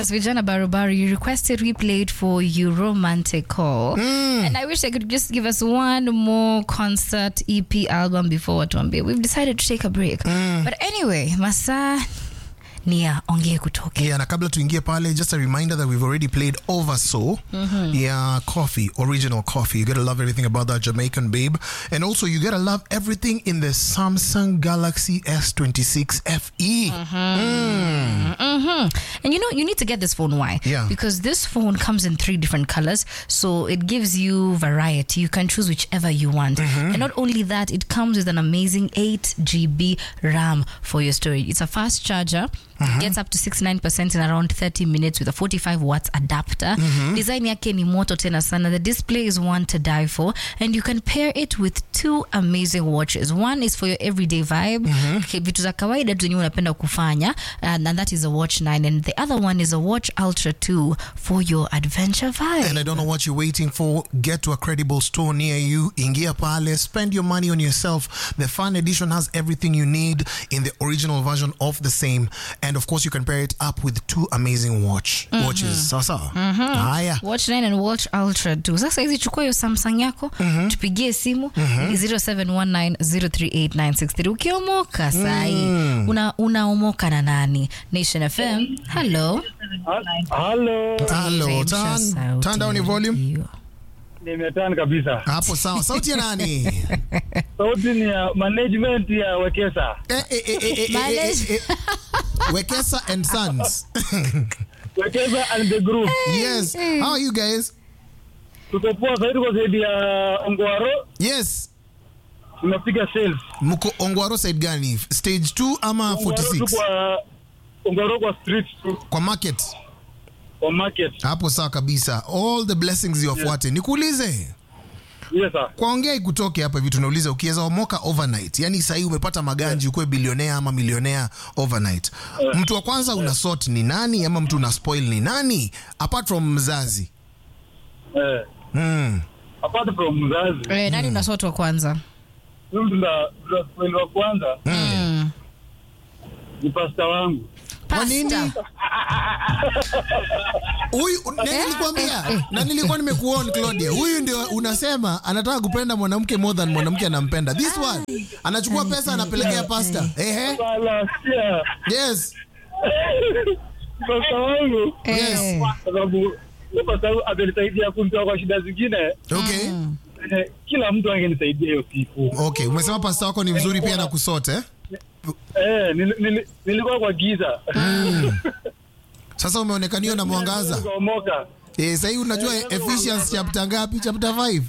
Yes, Vijana Barubaru, you requested we played for you Romantic Call. And I wish I could just give us one more concert EP album before Watuambie. We've decided to take a break. But anyway, Masa Nia ongee kutoke. Yeah, na kabla tuingie pale, just a reminder that we've already played Over So. Yeah, coffee, original coffee. You gotta love everything about that Jamaican babe. And also, you gotta love everything in the Samsung Galaxy S26 FE. hmm And you know, you need to get this phone. Why? Yeah. Because this phone comes in three different colors, so it gives you variety. You can choose whichever you want. And not only that, it comes with an amazing 8 GB RAM for your storage. It's a fast charger. Gets up to 69% in around 30 minutes with a 45 watts adapter. Design yake ni moto tena sana. The display is one to die for. And you can pair it with two amazing watches. One is for your everyday vibe. Okay, vitu za kawaida tu zenye unapenda kufanya. And, and that is a Watch 9. And the other one is a Watch Ultra 2 for your adventure vibe. And I don't know what you're waiting for. Get to a credible store near you. Ingia pale. Spend your money on yourself. The Fan Edition has everything you need in the original version of the same. And of course, you can pair it up with two amazing watch watches. Sasa. Haya. Watch 9 and Watch Ultra 2. Sasa hizi chukua hiyo Samsung yako, tupigie simu ni 0719038963. Ukiomoka sahi, una unaomoka na nani? Nation FM. Hello. Halo, Hello. Remsha Turn, sauti turn down your ya volume. redio. nimetan kabisa. Hapo sawa. Sauti ya nani? Sauti ni ya management ya Wekesa. Eh, eh, eh, eh, eh, eh, eh, eh. Wekesa and Sons. Wekesa and the group. yes. How are you guys? Tuko poa sasa tuko zaidi ya Ongwaro, Yes. tunapiga sales. Mko Ongwaro side gani? Stage 2 ama Ongwaro 46? tuko kwa Ongwaro kwa street tu Kwa market. kwa market. Hapo sawa kabisa. All the blessings ziwafuate. Nikuulize. Yes sir. Kwaongea ikutoke hapa hivi tunauliza ukiweza omoka overnight. Yaani sahii umepata maganji ukuwe bilionea ama milionea overnight. Mtu wa kwanza una sort ni nani ama mtu una spoil ni nani? Apart from mzazi. Eh. Mm. Apart from mzazi, Eh, nani unasotwa kwanza? mimi tuna tuna spoil wa kwanza Mm. ni pasta wangu. Kwa nini? Pasta. Huyu na nilikwambia na nilikuwa nimekuona Claudia. Huyu ndio unasema anataka kupenda mwanamke more than mwanamke anampenda. This one anachukua pesa anapelekea pasta. Ehe. Sala sia. Yes. Pasta wangu Eh. kwa sababu huyo pasta wangu amenisaidia kunitoa kwa shida zingine. Okay. Eh, Kila mtu angenisaidia hiyo siku. Okay, umesema pasta wako ni mzuri pia na kusote eh? Eh, nili- nili- nilikuwa kwa giza. Sasa umeonekaniwa na mwangaza. Nikaomoka. Eh, sasa hivi unajua Ephesians chapter ngapi? Chapter 5.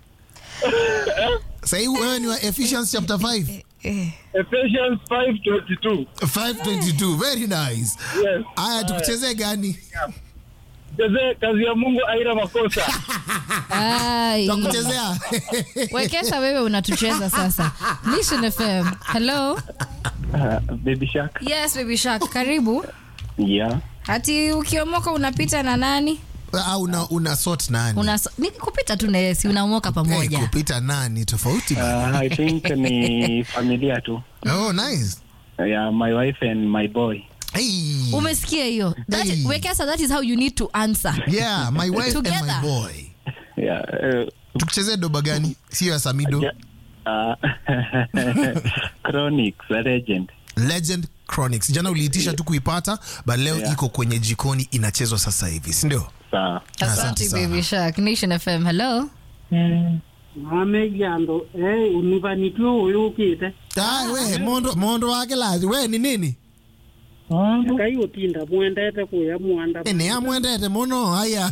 Sasa hivi wewe ni wa Ephesians chapter 5. Eh. Ephesians 5:22. 522. Very nice. Yes. Aya tukuchezee gani? Jeze, kazi ya Mungu haina makosa. Ai. Tukuchezea. Wekesa wewe unatucheza sasa. Nation FM. Hello. Baby Shark. Yes, baby shark. Karibu. Yeah. Hati ukiomoka unapita na nani? Au una una sort nani? Una ni kupita tu na yeye, si unaomoka Eh, pamoja. kupita nani tofauti bana. Uh, I think ni familia tu. Oh, nice. Yeah, my wife and my boy. Hey. Umesikia hiyo? That Hey. Wekesa, that is how you need to answer. Yeah, my wife and Together. my boy. Yeah. Uh, Tukuchezee doba gani? Sio ya Samido. yeah. Uh, Chronics, a legend. Legend Chronics. Jana uliitisha tu kuipata, but leo Yeah. iko kwenye jikoni inachezwa sasa hivi, si ndio? Sawa. Asante Asante sana. baby shark. Nation FM. Hello. amegyando eh univanitue uyu ukite Ah, we mondo mondo wake lazi. We ni nini? akaiutinda mwendete kuya mwanda Ni amwendete muno haya.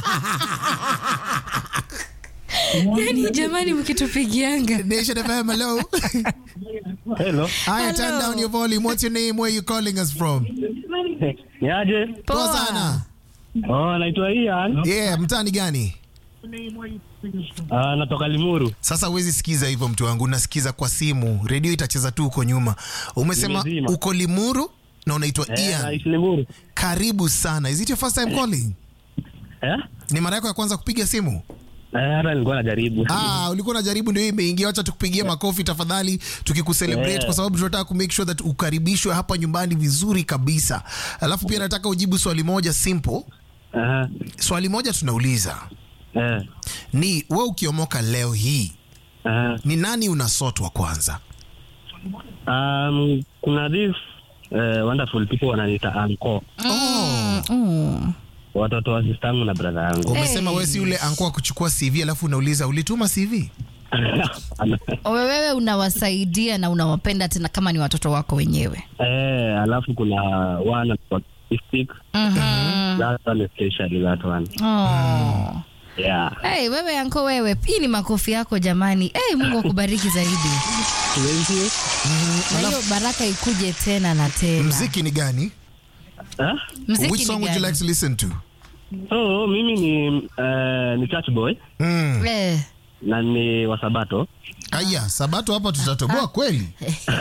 Yani jamani mkitupigianga. Nation FM, hello. Hello. Haya, turn Hello. down your volume. What's your name? Where you calling us from? Niaje? Poa sana. Oh, naitwa Ian. Yeah, mtani gani? Uh, natoka Limuru. Sasa huwezi sikiza hivyo mtu wangu, unasikiza kwa simu, redio itacheza tu huko nyuma. Umesema Nimezima. uko Limuru na unaitwa Eh, Ian. naishi Limuru. Karibu sana. Is it your first time calling? Eh? Ni mara yako ya kwanza kupiga simu? Eh, hata nilikuwa najaribu. Ah, ulikuwa unajaribu ndio hii imeingia. Wacha tukupigie makofi tafadhali, tukikucelebrate Yeah. kwa sababu tunataka ku make sure that ukaribishwe hapa nyumbani vizuri kabisa. Alafu pia nataka ujibu swali moja simple. Aha. Swali moja tunauliza Eh. ni wewe ukiomoka leo hii Aha. ni nani unasotwa kwanza? Um, kuna this uh, wonderful people wananiita anko Mm. watoto wa sistangu na brother yangu Umesema wewe si ule ankoa kuchukua CV alafu unauliza ulituma CV? Owe wewe unawasaidia na unawapenda tena kama ni watoto wako wenyewe. eh, alafu kuna one autistic that one especially that one Oh. yeah Hey, wewe anko wewe, hii ni makofi yako jamani. Hey, Mungu akubariki zaidi. Thank you. Na hiyo baraka ikuje tena na tena. Mziki ni gani? Ah? Mziki Which ni song would you gani? like to listen to? so mimi ni uh, ni church boy Mm. Eh. na ni wasabato Aya, Sabato hapa tutatoboa kweli.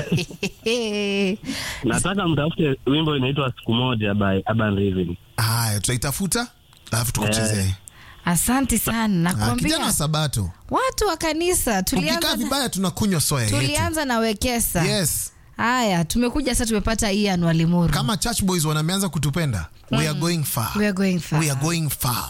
nataka mtafute wimbo inaitwa siku moja by Urban Rhythm. Haya, tutaitafuta alafu tukuchezee. Asante sana. Ah, kijana Nakwambia wa Sabato. watu wa kanisa Ukikaa tulianza na, vibaya tunakunywa soya yetu. tulianza na Wekesa. Yes. Haya, tumekuja sasa tumepata Ian Walimuru. Kama church boys wanameanza kutupenda, we are going far. We are going far. We are going far.